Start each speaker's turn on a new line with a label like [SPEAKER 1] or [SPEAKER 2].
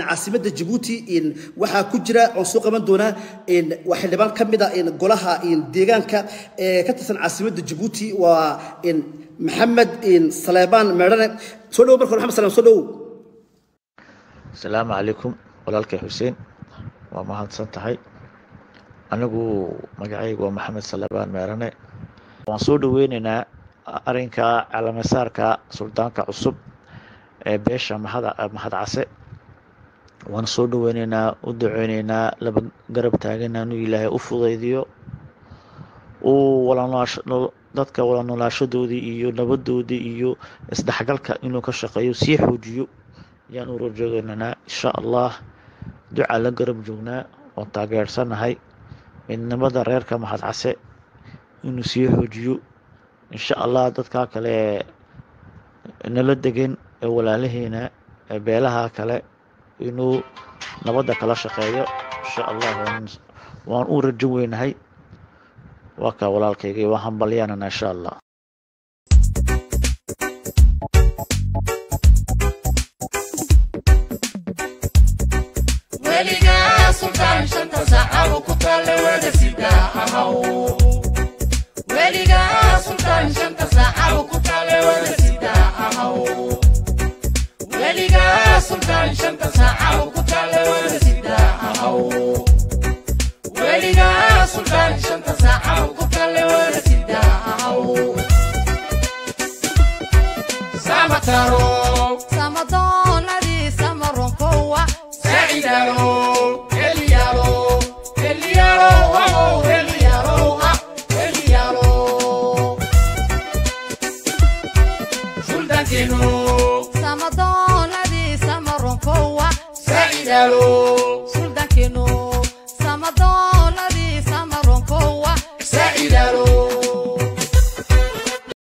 [SPEAKER 1] caasimadda jabuuti waxaa ku jira oon soo qaban doonaa waa xildhibaan ka mid a golaha deegaanka ee ka tirsan caasimadda jabuuti waa maxamed saleebaan meedhane soo dhowo marka hore maxamed saleem soo dhowow
[SPEAKER 2] asalaamu calaykum walaalkay xuseen waa mahadsan tahay anigu magacaygu waa maxamed salebaan meerane waan soo dhoweyneynaa arinka calamasaarka suldaanka cusub ee beesha mahad case waan soo dhoweyneynaa u duceyneynaa laba garab taagana inuu ilaahay u fudaydiyo uu dadka wala noolaashadoodii iyo nabadoodii iyo isdhexgalka inuu ka shaqeeyo sii xoojiyo ayaan u rajoogeynanaa insha allah duca la garab joognaa oon taageersanahay midnimada reerka mahad case inuu sii xoojiyo insha allah dadkaa kale nala degan ee walaalaheena ee beelaha kale inuu nabadda kala shaqeeyo insha allah waan u rajo weynahay waa kaa walaalkayga waa hambalyaanana insha allah
[SPEAKER 3] weligaa sultaan shanta saacado ku taale wada sidaa ahaw weligaa sultaan shanta saacado ku taale wada sidaa ahaw weligaa sultaan shanta saacado ku taale wada sidaa ahaw weligaa sultaan shanta saacado ku taale wada sidaa ahaw samataro
[SPEAKER 4] samadoonadii samaronkowa
[SPEAKER 3] sacidaro eliyaro eliyaro wow eliyaro ha eliyaro suldankeno
[SPEAKER 4] samadoonadii samaronkowa
[SPEAKER 3] sacidaro